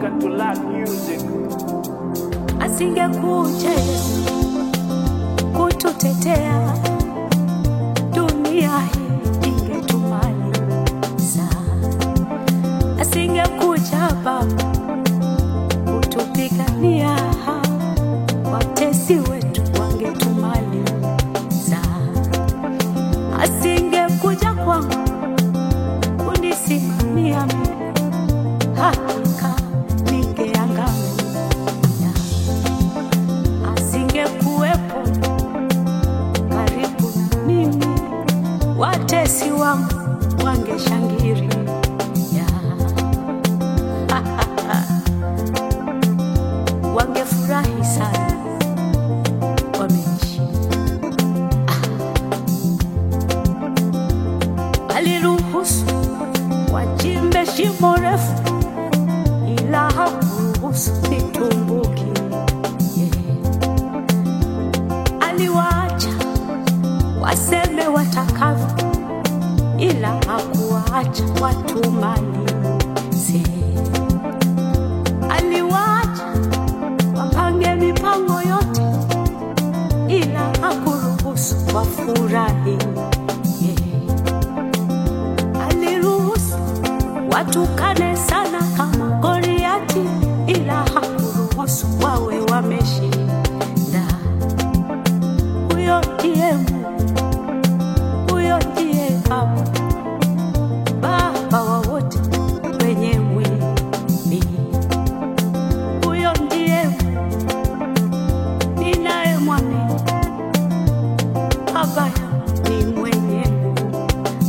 Welcome to Lack Music. asingekuja Yesu kututetea, dunia hii ingetumaliza. Asingekuja Baba kutupigania, watesi wetu wangetumaliza. Asingekuja kwangu kunisimamia mimi, hakika ningeangamia asingekuwepo karibu na mimi, watesi wangu wangeshangiria. Wangefurahi sana, wameishi. Aliruhusu wachimbe shimo refu, ila hakuruhusu nitumbukie aliwaacha waseme watakavyo, ila hakuwaacha watumalize. Aliwaacha wapange mipango yote, ila hakuruhusu wafurahi. Aliruhusu watukane sana kama Goliati, ila hakuruhusu wawe wameshinda huyo ndiye Mungu, huyo ndiye Baba, Baba wa wote wenye mwili. Huyo ndiye Mungu ninayemwamini, Baba yangu ni mwenye nguvu.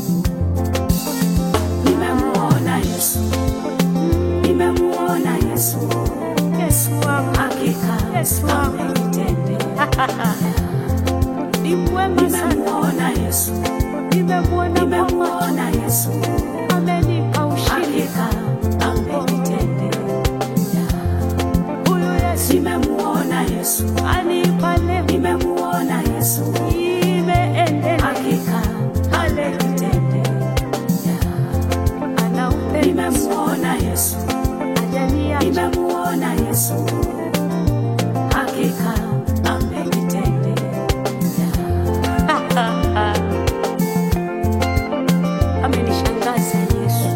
Nimemuona Yesu, nimemuona Yesu, Yesu wangu, hakika Yesu wangu amenitendea. ni mwema sana, Nimemuona Yesu, nimemwona kwa macho, nimemuona Yesu, amenipa ushindi. hakika amenitendea. Huyu Yesu Nimemuona Yesu, anipa leo, nimemuona Yesu, imeendelea hakika amenitendea. ana upendo Nimemuona Yesu, ajaniacha nimemuona Yesu, hakika amenitendea. amenishangaza Yesu.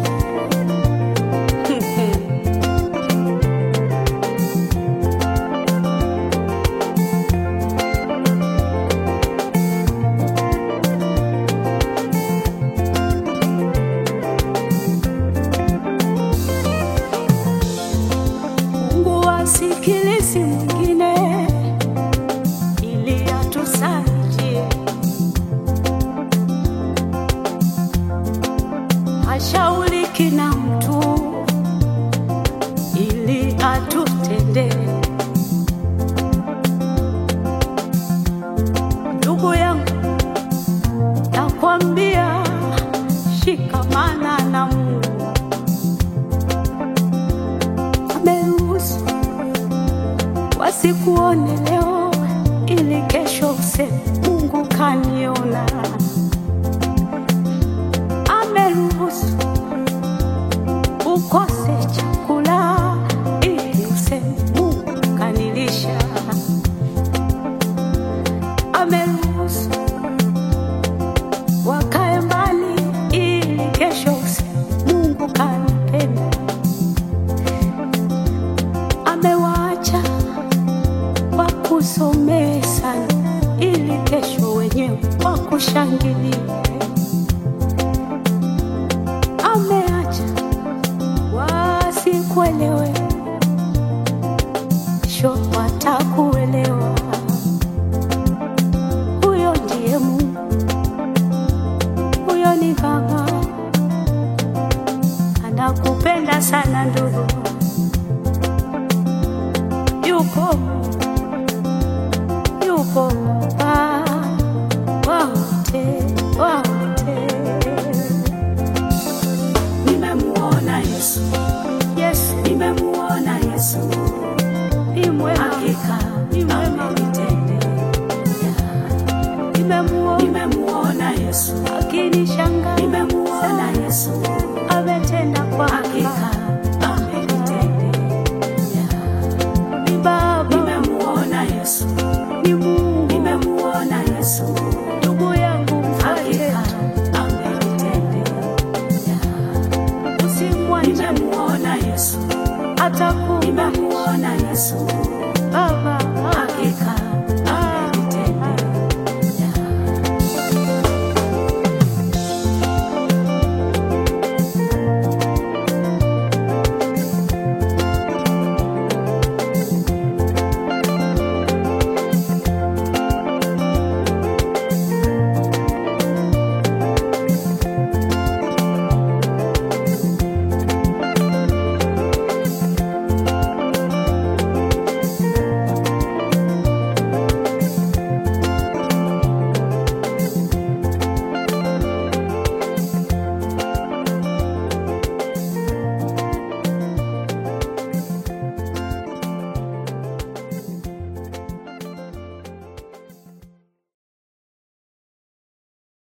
Mungu asikilizi mwingine ili atusaidie, hashauriki na mtu ili atutendee. Ndugu yangu, nakwambia shikamana na Mungu. Ameruhusu wasikuone leo, ili kesho useme Mungu kaniona. Ameruhusu ukose chakula, ili useme Mungu kanilisha. Ameruhusu wakae mbali, ili kesho useme Mungu kanipenda. amewaacha wakusomee sana, ili kesho wenyewe wakushangilie. Ameacha wasikuelewe, kesho watakuelewa. Huyo ndiye Mungu, huyo ni Baba, anakupenda sana ndugu yupo yupo Baba wa wote wa wote. Nimemuona Yesu, Yesu nimemuona Yesu, ni mwema, hakika ni mwema, amenitendea. nimemuona Nimemuona Yesu, akinishangaza, nimemuona Yesu, ametenda kwa hakika amenitendea. atakupa nimemuona Yesu,